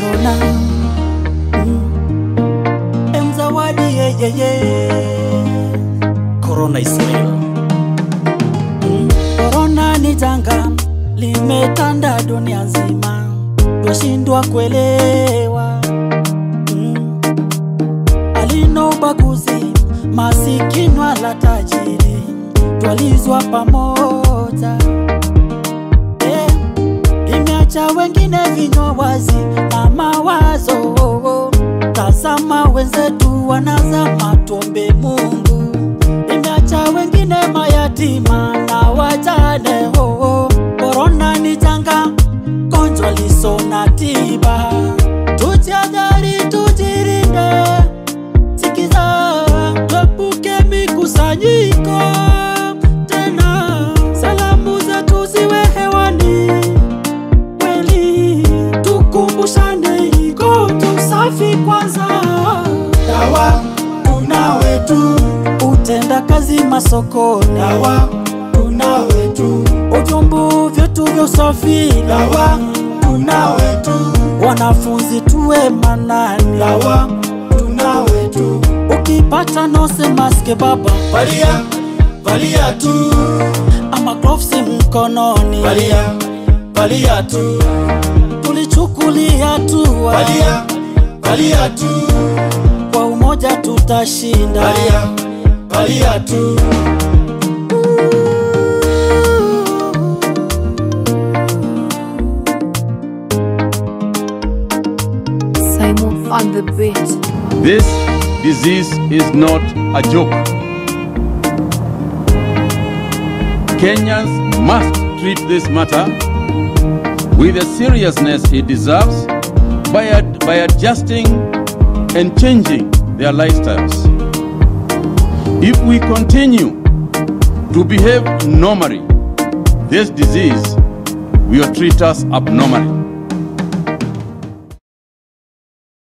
korona mm. emzawadi yeyeye korona is real mm. korona ni janga limetanda dunia nzima twashindwa kuelewa mm. alina ubaguzi masikini wala tajiri twalizwa pamoja eh, limeacha wengine vinywa wazi na mawazo. Tazama wenzetu wanazama, tuombe Mungu. Limeacha wengine mayatima na wajane. Oh, korona ni janga, gonjwa liso na tiba. Tujihadhari, tujirinde, sikiza, tuepuke mikusanyiko tena. Salamu zetu ziwe hewani kweli, tukumbushane iko tusafi kwanza. Dawa tuna wetu, Utenda kazi masokoni, dawa tuna wetu, ujumbu vyetu vya usafi, dawa tuna wetu, wanafunzi tuwe manani, dawa tuna wetu. ukipata nose maske baba, Valia, valia tu, ama gloves mkononi, valia, valia tu, tulichukulia hatua, valia, valia tu, kwa umoja tutashinda. valia, valia tu. Simon on the beat. This disease is not a joke. Kenyans must treat this matter with the seriousness it deserves by, ad- by adjusting and changing their lifestyles. If we continue to behave normally, this disease will treat us abnormally.